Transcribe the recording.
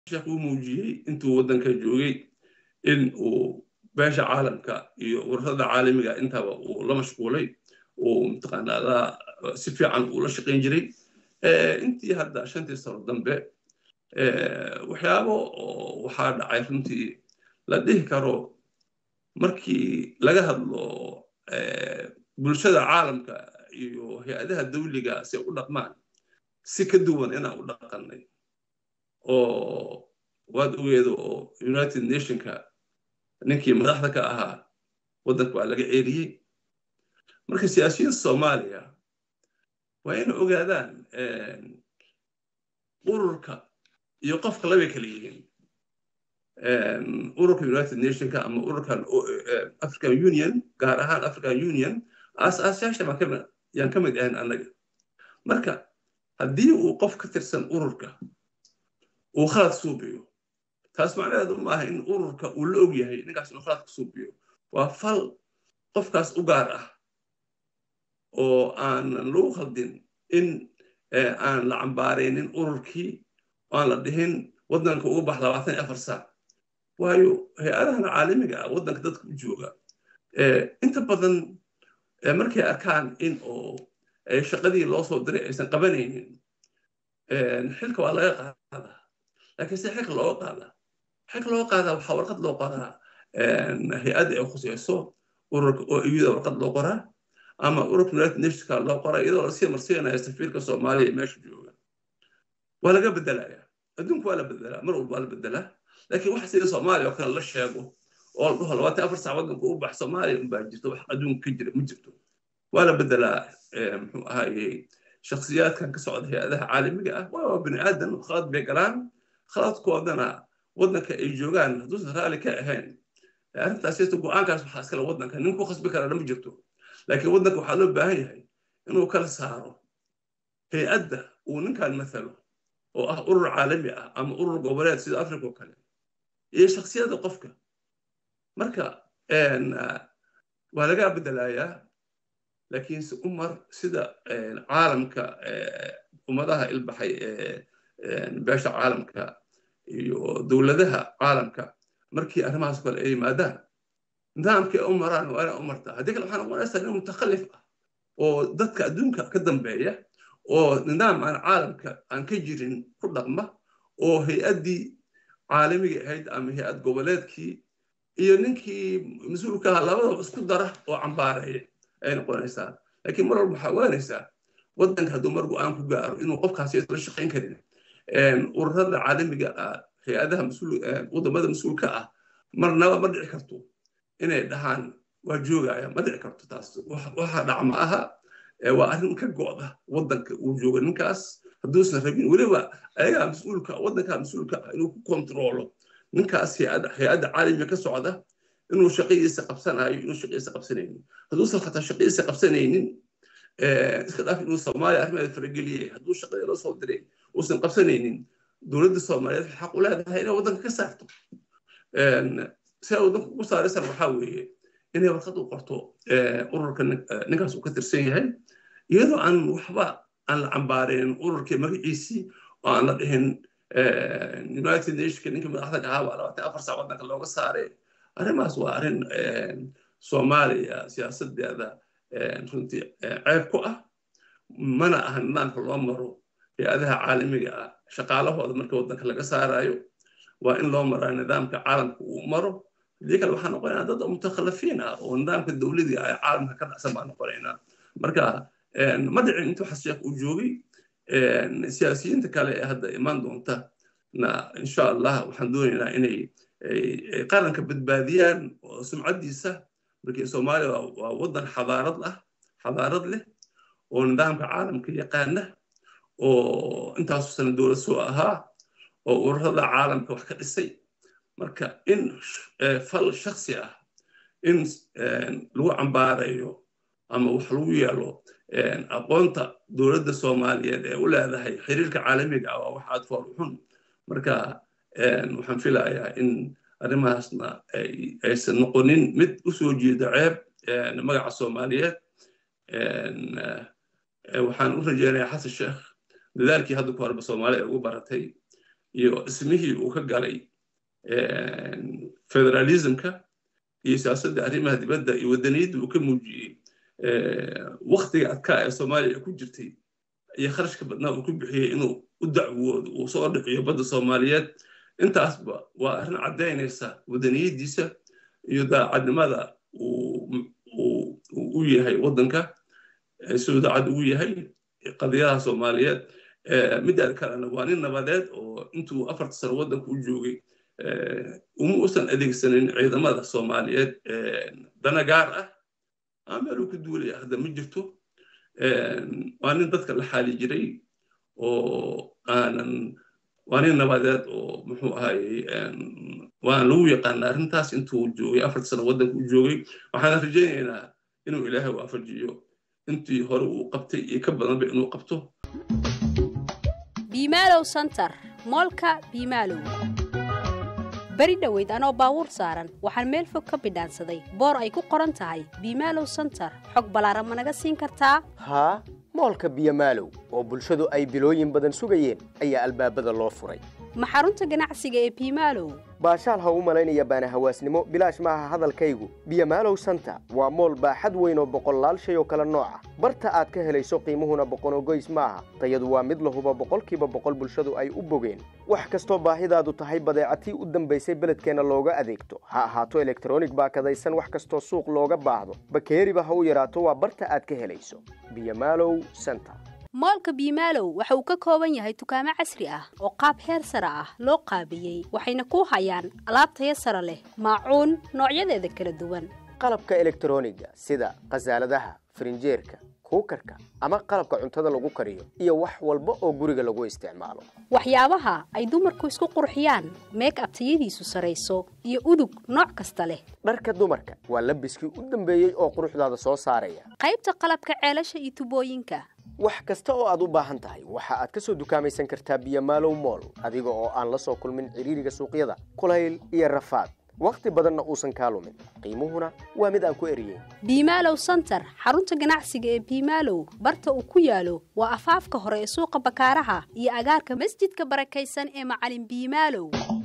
sheekh uu muujiyey intuu waddanka joogay in uu beesha caalamka iyo ururada caalamiga intaba uu la mashquulay uu mataqaanaa si fiican uu la shaqayn jiray intii hadda shantii sano dambe waxyaabo waxaa dhacay runtii la dhihi karo markii laga hadlo bulshada caalamka iyo hay-adaha dawliga si u dhaqmaan si ka duwan inaan u dhaqannay oo waad ogeedo oo united nationka ninkii madaxda ka ahaa waddanka waa laga ceeriyey marka siyaasiyiinta soomaaliya waa inay ogaadaan ururka iyo qofka labay kala yihiin ururka united nationka ama ururkan african union gaar ahaan african union aasaasayaasha yaan ka mid ahayn annaga marka haddii uu qof ka tirsan ururka uu khalad suubiyo taas macnaheedu maaha in ururka uu la og yahay ninkaas inuu khalad ka suubiyo waa fal qofkaas u gaar ah oo aanan lagu khaldin in aan la cambaaraynin ururkii aan la dhihin waddanka ugu bax labaatan iyo afar saac waayo hay-adahan caalamiga ah waddanka dadka u jooga inta badan markay arkaan in oo shaqadii loo soo diray aysan qabanaynin xilka waa laga qaadaa laakiin se xilka looga qaadaa xilka looga qaadaa waxaa warqad loo qoraa hay-adda ay khuseyso ururka oo iyada warqad loo qoraa ama ururka united nationska loo qoraa iyadoo lasii marsiinaya safiirka soomaaliya meesha jooga waa laga bedelaya adduunku waa la bedelaa mar walba waa la bedelaa laakiin waxa sida soomaaliya oo kale la sheego oo la dhaho labaatan afar saac waddanka u bax soomaaliya unbaa jirto wax adduunka ka jira ma jirto waa la bedelaa muxuu ahaaye shakhsiyaadkan ka socda hay-adaha caalamiga ah waa bini aadan khalad bay galaan khaladkoodana waddanka ay joogaan hadduusan raali ka ahayn arrintaas yeesto go-aankaas waxaa iskale waddanka nin ku khasbi kara ma jirto laakiin waddanka waxaa loo baahan yahay inuu kala saaro hay-adda uu ninkan mathalo oo ah urur caalami ah ama urur goboleed sida africa oo kale iyo shakhsiyadda qofka marka waa laga bedelayaa laakiin se umar sida caalamka ummadaha ilbaxay beesha caalamka iyo dowladaha caalamka markii arrimahaas kale ay yimaadaan nidaamkii u maraan waa inay u martaa haddii kale waxaa noqonaysaa nin mutakhallif ah oo dadka adduunka ka dambeeya oo nidaam aan caalamka aan ka jirin ku dhaqma oo hay-addii caalamiga ahayd ama hay-ad goboleedkii iyo ninkii mas-uulka ahaa labadaba isku dara oo cambaareeya ay noqonaysaa laakiin mar walba waxaa ogaanaysaa waddanka hadduu mar go-aan ku gaaro inuu qofkaasi isla shaqayn karin ururada caalamiga ah hay-adaha wadamada mas-uulka ah marnaba ma dhici karto inay dhahaan waa joogaya ma dhici karto taas waxa dhac ma aha waa arrin ka go'da waddanka uu jooga ninkaas hadduusan rabin weliba ayagaa mas-uulka waddanka mas-uulka ah inuu ku kontroolo ninkaas hay-adda caalamiga ka socda inuu shaqadiisa qabsanayo inuu shaqadiisa qabsanaynin hadduusan xataa shaqadiisa qabsanaynin iska dhaaf inuu soomaaliya arrimaheeda farageliyey hadduu shaqadii loo soo diray uusan qabsanaynin dowladda soomaaliyeed waxay xaq u leedahay inay waddanka ka saarto si ay waddanka ugu saaraysan waxaa weeye inay warqad u qorto ururka ninkaas uu ka tirsan yahay iyadoo aan waxba aan la cambaareen ururkii magaciisii oo aan la dhihin united nationka ninkii madaxda ahaa waa labaatan afar saac waddanka looga saaray arrimahaas waa arrin soomaaliya siyaasadeeda runtii ceeb ku ah mana aha nidaamka loo maro hay-adaha caalamiga ah shaqaalahooda marka waddanka laga saarayo waa in loo maraa nidaamka caalamka uu maro haddii kale waxaa noqonaynaa dad mutakhalafiin ah oo nidaamka dowladii ah caalamka ka dhacsan baa noqonaynaa marka ma dhicin intuu xasheekh uu joogay siyaasiyiinta kale ee hadda imaan doonta na insha allah waxaan doonaynaa inay qaranka badbaadiyaan oo sumcaddiisa markii soomaaliya waa waddan xadaarad ah xadaarad leh oo nidaamka caalamka yaqaana oo intaasu sana dowlad soo ahaa oo ururada caalamka wax ka dhisay marka in fal shaksi ah in lagu cambaarayo ama wax lagu yeelo aqoonta dowladda soomaaliyeed ee u leedahay xiriirka caalamiga ah waa wax aad fool xun marka waxaan filayaa in arrimahaasna aysan noqonin mid u soo jeeda ceeb magaca soomaaliyeed waxaan u rajeynayaa xasan sheekh dadaalkii hadda ku horeba soomaaliya ugu baratay iyo ismihii uu ka galay federalismka iyo siyaasadda arrimaha dibadda iyo waddaniyadda uu ka muujiyey waktiga adkaa ee soomaaliya ku jirtay iyo kharashka badnaa uu ku bixiyey inuu u dacwoodo uu soo dhiciyo badda soomaaliyeed intaasba waa arrin caddaynaysa waddaniyaddiisa iyo daacadnimada uu u yahay waddanka siduu daacad ugu yahay qadiyadaha soomaaliyeed midda kalena waa nin nabadeed oo intuu afarta sano waddanka u joogay uma usan adeegsanin ciidamada soomaaliyeed dana gaar ah aa meeluu ka duulaya hadda ma jirto waa nin dadka la xaali jiray oo aanan waa nin nabadeed oo muxuu ahayey waan lagu yaqaana arrintaas intuu joogay afarta sano waddanka u joogay waxaan rajaynaynaa inuu ilaahay waafajiyo intii hore uu qabtay iyo ka badanba inuu qabto biimaalow santar moolka biimaalow beri dhoweyd anoo baabuur saaran waxaan meel fog ka bidhaansaday boor ay ku qoran tahay biimaalow santar xog ballaaran ma naga siin kartaa haa moolka biyomaalow oo bulshadu ay bilooyin badan sugayeen ayaa albaabada loo furay ma xarunta ganacsiga ee biimaalow baashaal ha u malaynaya baana hawaasnimo bilaash maaha hadalkaygu biyomaalow santa waa mool baaxad weyn oo boqollaal shay oo kale nooca barta aad ka helayso qiimuhuna boqonogoys maaha tayadu waa mid lahuba boqolkiiba boqol bulshadu ay u bogeen wax kastoo baahidaadu tahay badeecatii u dambaysay beledkeenna looga adeegto ha ahaato elektronig baakadaysan wax kastoo suuq looga baahdo bakeeriba ha u yaraato waa barta aad ka helayso biyomaalow santa moolka biimaalow waxa uu ka kooban yahay dukaamo casri ah oo qaab heer sare ah loo qaabiyey waxayna ku hayaan alaab taya sare leh maacuun noocyadeeda kala duwan qalabka elektroniga sida khasaaladaha farinjeerka kuukarka ama qalabka cuntada lagu kariyo iyo wax walba oo guriga lagu isticmaalo waxyaabaha ay dumarku isku qurxiyaan meek ab tayadiisu sarayso iyo udug nooc kasta leh dharka dumarka waa labiskii u dambeeyey oo quruxdaada soo saaraya qaybta qalabka ceelasha iyo tubooyinka wax kasta oo aad u baahan tahay waxa aad ka soo dukaamaysan kartaa biyomaalow mool adiga oo aan la soo kulmin ciriiriga suuqyada kulayl iyo rafaad wakhti badanna uusan kaa lumin qiimuhuna waa mid aan ku eriyeyn biimaalow santar xarunta ganacsiga ee biimaalow barta uu ku yaalo waa afaafka hore ee suuqa bakaaraha iyo agaarka masjidka barakaysan ee macalin biimaalow